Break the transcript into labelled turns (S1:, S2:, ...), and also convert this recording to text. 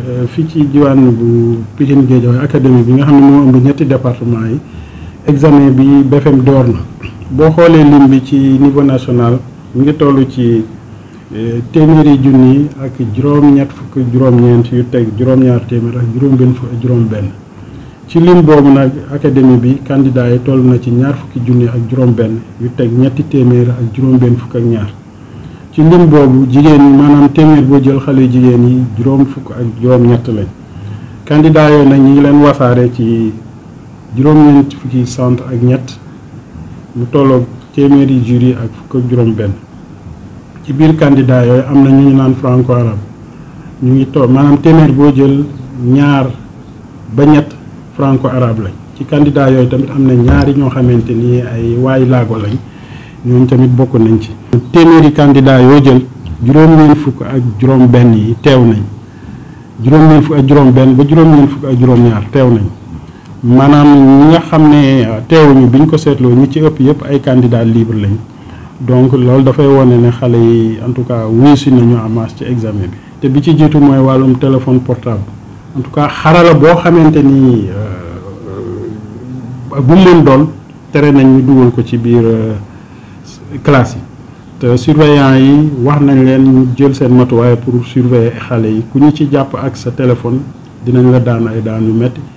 S1: fii ci diwaan bu Pikine Guédiawaye académie bi nga xam ne moo ëmb ñetti département yi examen bi BFM door na boo xoolee lim bi ci niveau national mu ngi toll ci téeméeri junni ak juróom-ñett fukk juróom-ñeent yu teg juróom-ñaar téeméer ak juróom-benn fukk ak juróom-benn ci lim boobu nag académie bi candidat yi toll na ci ñaar fukki junni ak juróom-benn yu teg ñetti téeméer ak juróom-benn fukk ak ñaar ci lim boobu jigéen ñi maanaam téeméer boo jël xale jigéen yi juróom fukk ak juróom-ñett lañ candidat yooyu nag ñi ngi leen wasaare ci juróom-ñeent fukki centre ak ñett mu tolloog téeméeri jury ak fukk ak juróom-benn. ci biir candidat yooyu am na ñu ñu naan franco arabe ñu ngi toog maanaam téeméer boo jël ñaar ba ñett franco arabe lañ ci candidat yooyu tamit am na ñaari ñoo xamante ni ay waay laago lañ ñooñu tamit bokk nañ ci. téeméeri candidat yoo jël juróom-ñeent fukk ak juróom-benn yi teew nañ juróom-ñeent fukk ak juróom-benn ba juróom-ñeent fukk ak juróom-ñaar teew nañ maanaam ñi nga xam ne teewuñu bi ñu ko seetloo ñi ci ëpp yëpp ay candidat libre lañ. donc loolu dafay wane ne xale yi en tout cas wuusi nañu en masse ci examen bi te bi ci jiitu mooy wàllum téléphone portable en tout cas xarala boo xamante ni bu mën doon tere nañ ñu dugal ko ci biir classe yi te surveillant yi wax nañ leen ñu jël seen matuwaay pour surveiller xale yi ku ñu ci jàpp ak sa téléphone dinañ la daan ay daan yu metti